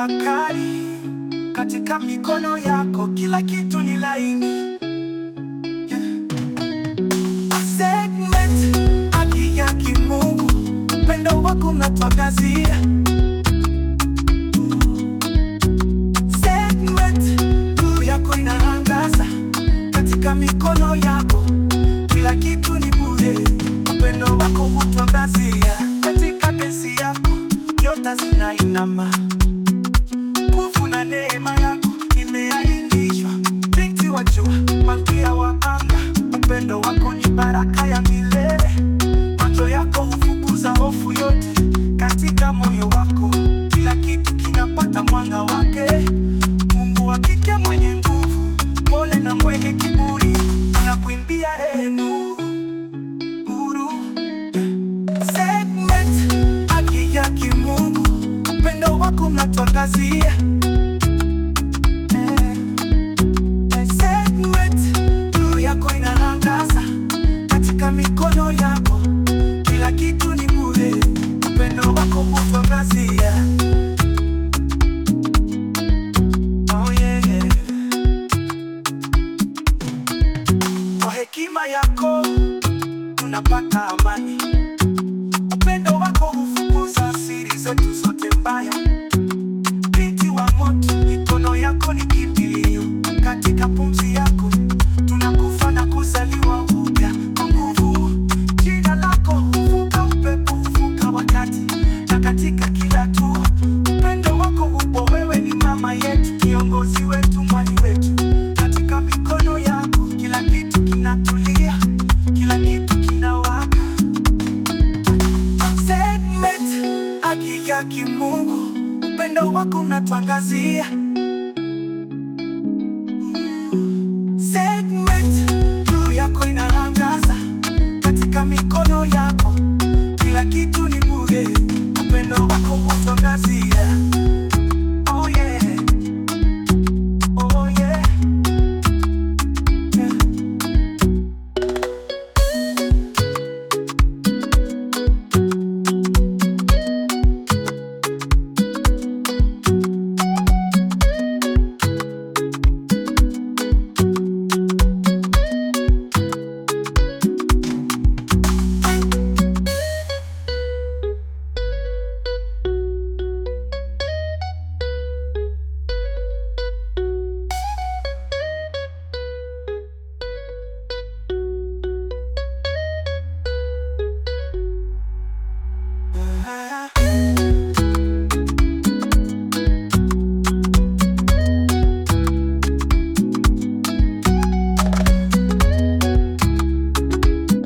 Tafakari katika mikono yako, kila kitu ni laini. Segment haki ya kimungu, upendo wako unatuangazia. Segment nuru yako inaangaza katika mikono yako, kila kitu ni bure, upendo wako hutuangazia. Katika kesi yako nyota zinainama, nguvu na neema yako imeainishwa. Binti wa jua, malkia wa anga, upendo wako ni baraka ya milele. Macho yako hufukuza hofu yote katika moyo wako, kila kitu kinapata mwanga wake. Mungu wa kike mwenye nguvu, pole na mwenye kiburi, anakuimbia rehemu huru. Segment haki ya kimungu, upendo wako unatuangazia. Segment nuru yako inaangaza katika mikono yako, kila kitu ni bure, upendo wako hutuangazia. Oh yeah, yeah. Kwa hekima yako tunapata amani, upendo wako hufukuza siri zetu zote mbaya. Binti wa moto, mikono yako ni kimbilio, katika pumzi yako tunakufa na kuzaliwa upya kwa nguvu. Jina lako huvuka upepo, huvuka wakati, na katika kila hatua upendo wako upo. Wewe ni mama yetu, kiongozi wetu, mwali wetu. Katika mikono yako kila kitu kinatulia, kila kitu kinawaka. Segment haki ya kimungu, upendo wako unatuangazia.